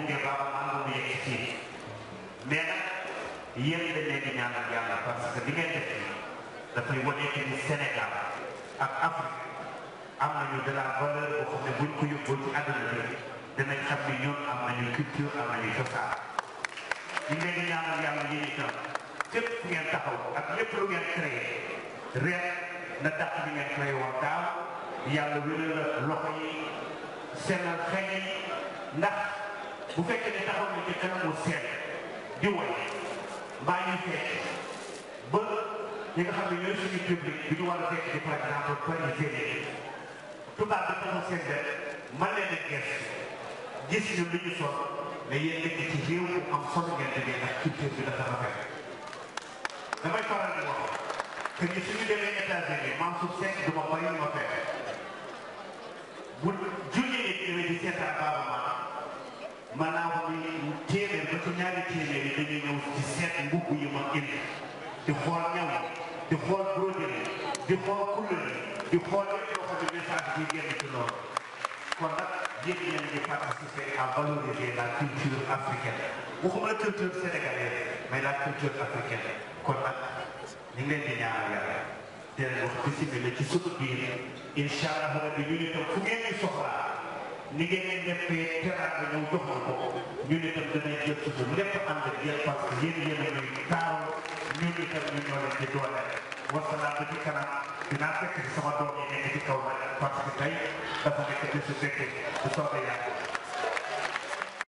gunge Baaba Maal ba mu yegg fii mais nag yéen dañ leen di ñaanal yàlla parce que li ngeen def nii dafay wane que ni Sénégal ak Afrique am nañu de la valeur boo xam ne buñ ko yóbboo ci àdduna bi dinañ xam ni ñun am nañu culture am nañu cosaan ñu leen di ñaanal yàlla yéen itam fépp fu ngeen taxaw ak lépp lu ngeen créé ren na tax li ngeen créé woon daaw yàlla wéral la loxo yi sellal xel yi ndax bu fekkee ne taxaw na ci kanamu seen di woy mbaa ñuy fekk ba ñi nga xam ne ñooy suñu public bi ñu war a fekk di par exemple parisien tubaab bi taxaw seen benn man leen a gëstu gis ñu lu ñu sol mais yéen nekk ci réew mu am solo ngeen demee ndax culture bi dafa rafet damay faral di wax que ni suñu demee États-Unis Mansour Seck du ma bàyyi ma fekk bu junni nit ñëwee di seetaan Baaba Maal man naa wax ni téeméer ba ci ñaari téeméer yi dañuy ñëw ci seet mbubb yi ma indi di xool ñaw di xool broderie di xool couleur di xool lépp loo xam ne message bi génn ci loolu kon nag yéen ngeen di participer à valoriser la culture africaine waxuma la culture sénégalaise mais la culture africaine kon nag ñu ngi leen di ñaanal yàlla di leen wax bisimilah ci suñu biir incha allah rabbi ñu ne tam fu ngeen di soxlaa ni ngeen leen defee teraanga ñëw jox ma ko ñu ne tam danañ jël suñu lépp ànd ak yéen parce que yéen yéen a ñuy taaru ñun itam ñu ñoo leen di doole wasalaam ba ci kanam dinaa fekk ci sama doom yi nekk ci kaw nag parce que tey dafa nekk bisu fekke bu soobee yàlla